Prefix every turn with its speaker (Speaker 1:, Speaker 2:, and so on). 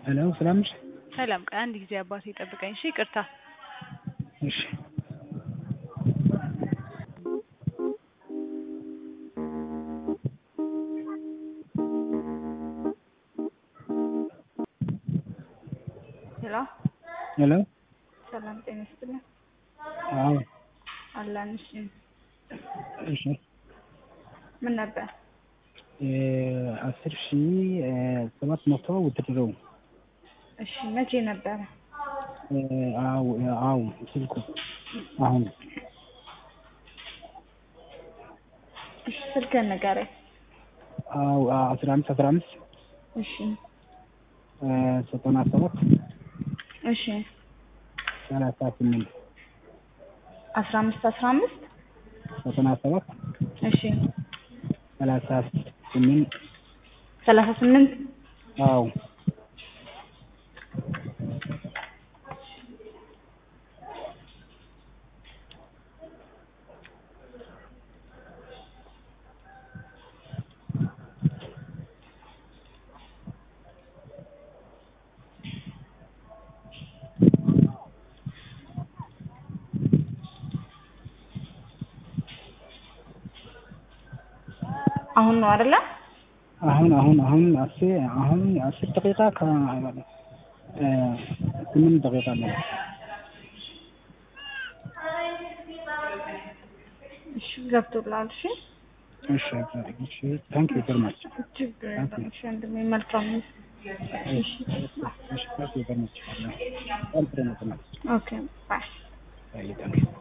Speaker 1: ሄሎ ሰላም ነሽ?
Speaker 2: ሰላም ቆይ አንድ ጊዜ አባቴ ጠብቀኝ እሺ ይቅርታ
Speaker 1: እሺ
Speaker 3: ሄሎ
Speaker 1: ሄሎ
Speaker 3: ሰላም ጤና ይስጥልኝ።
Speaker 1: አዎ
Speaker 3: አላን እሺ፣
Speaker 1: እሺ
Speaker 3: ምን ነበር?
Speaker 1: አስር ሺ ሰባት መቶ ውትድረው
Speaker 3: እሺ መቼ ነበረ?
Speaker 1: አዎ አዎ ስልኩ አሁን
Speaker 3: እሺ ስልክህን ንገረኝ።
Speaker 1: አዎ አስራ አምስት አስራ አምስት
Speaker 3: እሺ
Speaker 1: ዘጠና ሰባት
Speaker 3: እሺ
Speaker 1: ሰላሳ ስምንት
Speaker 3: አስራ አምስት አስራ አምስት
Speaker 1: ዘጠና ሰባት
Speaker 3: እሺ
Speaker 1: ሰላሳ ስምንት
Speaker 3: ሰላሳ ስምንት
Speaker 1: አዎ
Speaker 3: አሁን ነው አይደለ?
Speaker 1: አሁን አሁን አሁን አስር አሁን አስር ደቂቃ ከ ስምንት ደቂቃ ነው።
Speaker 3: እሺ ገብቶልሃል። እሺ
Speaker 1: እሺ እሺ ታንክ ዩ ቨሪ ማች
Speaker 3: ችግር የለም። እሺ ወንድሜ መልካም ነው።
Speaker 1: እሺ እሺ ታንክ ዩ ቨሪ ማች ኦል ፍሬንድስ
Speaker 3: ኦኬ ባይ
Speaker 1: ታንክ ዩ